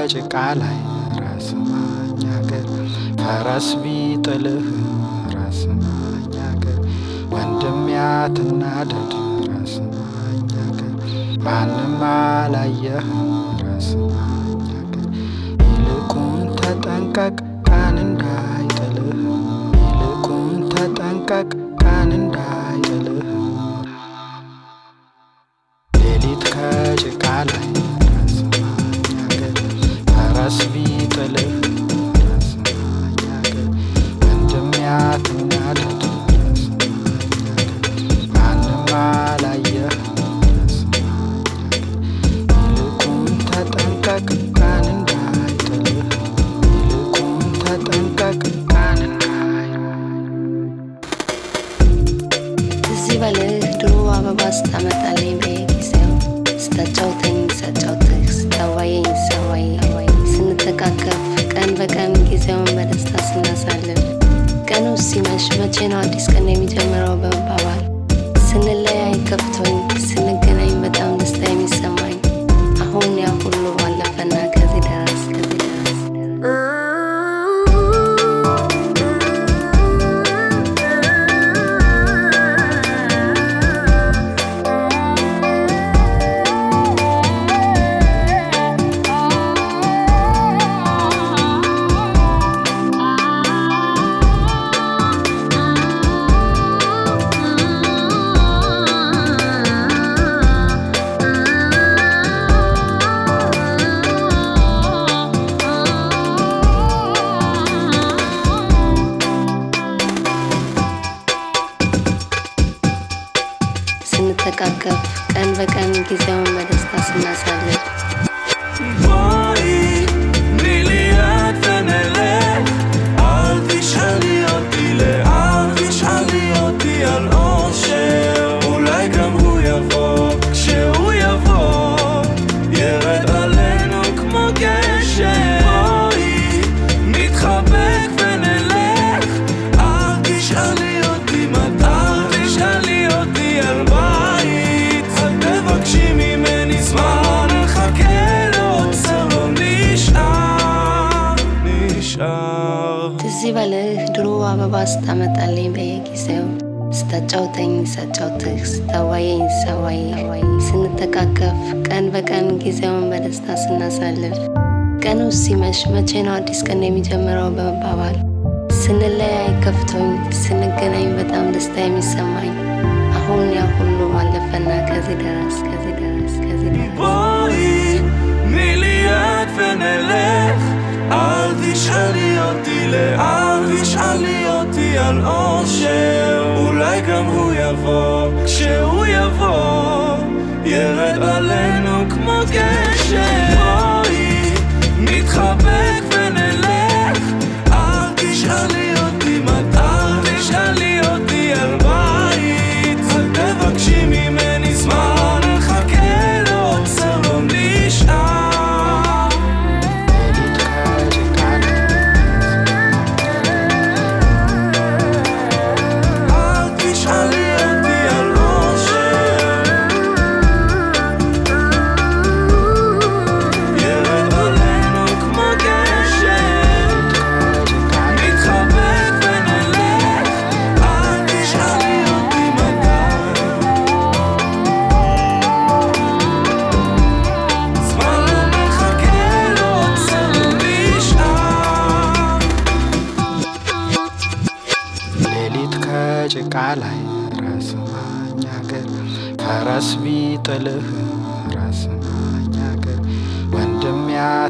ከጭቃ ላይ ራስ ማኝ አገር ፈረስ ቢጥልህ ራስ ማኝ አገር ወንድም ያትናደድ ራስ ማኝ አገር ማንም አላየህ ራስ ማኝ አገር ይልቁን ተጠንቀቅ ቀን እንዳይጥልህ ይልቁን ተጠንቀቅ ቀን እንዳይጥልህ ሌሊት ከጭቃ ላይ ራስ ማኝ አገር ፈረስ ቢጥልህ ራስ ማኝ አገር ወንድም ያትናደድ ራስ ማኝ አገር ማንም አላየህ ራስ ማኝ አገር ይልቁን ተጠንቀቅ ቀን እንዳይጥልህ ይልቁን ተጠንቀቅ ቀን እንዳይጥልህ ትዝ ይበልህ ድሮ አበባ ስታመጣልኝ በየጊዜው ስታጫውተኝ ሳጫውትህ ስታዋየኝ ሳዋይ ስንተቃቀፍ ቀን በቀን ጊዜውን በደስታ ስናሳልፍ ቀኑ ሲመሽ መቼ ነው አዲስ ቀን የሚጀምረው በመባባል ስንለያይ ከፍቶኝ ስንገናኝ በጣም ደስታ የሚሰማኝ አሁን ያ ሁሉ ባለፈና ከዚህ ደረስ ከዚህ ደረስ ስንተቃቀፍ ቀን በቀን ጊዜውን በደስታ ስናሳልፍ בואי, תני לי יד ונלך. אל תשאלי אותי לאן, תשאלי אותי על אושר. אולי גם הוא יבוא, כשהוא יבוא, ירד עלינו כמו גשם. בואי, נתחבק ונלך. אל תשאלי אותי מתי, אל תשאלי אותי על בית. אל תבקשי ממני זמן, נחכה לעוצר, לא נשאר, נשאר. ትዝ ይበልህ ድሮ አበባ ስታመጣልኝ በየጊዜው ስታጫውተኝ ሳጫውትህ ስታዋየኝ ሳዋይ ስንተቃቀፍ ቀን በቀን ጊዜውን በደስታ ስናሳልፍ ቀኑ ሲመሽ መቼ ነው አዲስ ቀን የሚጀምረው በመባባል ስንለያይ ከፍቶኝ ስንገናኝ በጣም ደስታ የሚሰማኝ አሁን ያ ሁሉ ባለፈና ከዚህ ደረስ ከዚህ ደረስ ከዚህ ደረስ בואי, תני לי יד ונלך. אל תשאלי אותי לאן, תשאלי אותי על אושר. אולי גם הוא יבוא, כשהוא יבוא, ירד עלינו כמו גשם. בואי, נתחבק ונלך. אל תשאלי אותי מתי, אל תשאלי אותי על בית. אל תבקשי ממני זמן, נחכה לעוצר, לא נשאר. ሌሊት ከጭቃ ላይ אל תשאלי אותי על אושר. ירד עלינו כמו גשם. ከጭቃ ላይ נתחבק ונלך. אל תשאלי אותי מתי. זמן לא מחכה, לא עוצר, לא נשאר. ሌሊት ከጭቃ ላይ ራስ ማኝ አገር ፈረስ ቢጥልህ ራስ ማኝ አገር ወንድም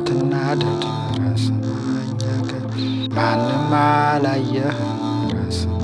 ያትናደድ ራስ ማኝ አገር ማንም አላየህ ራስ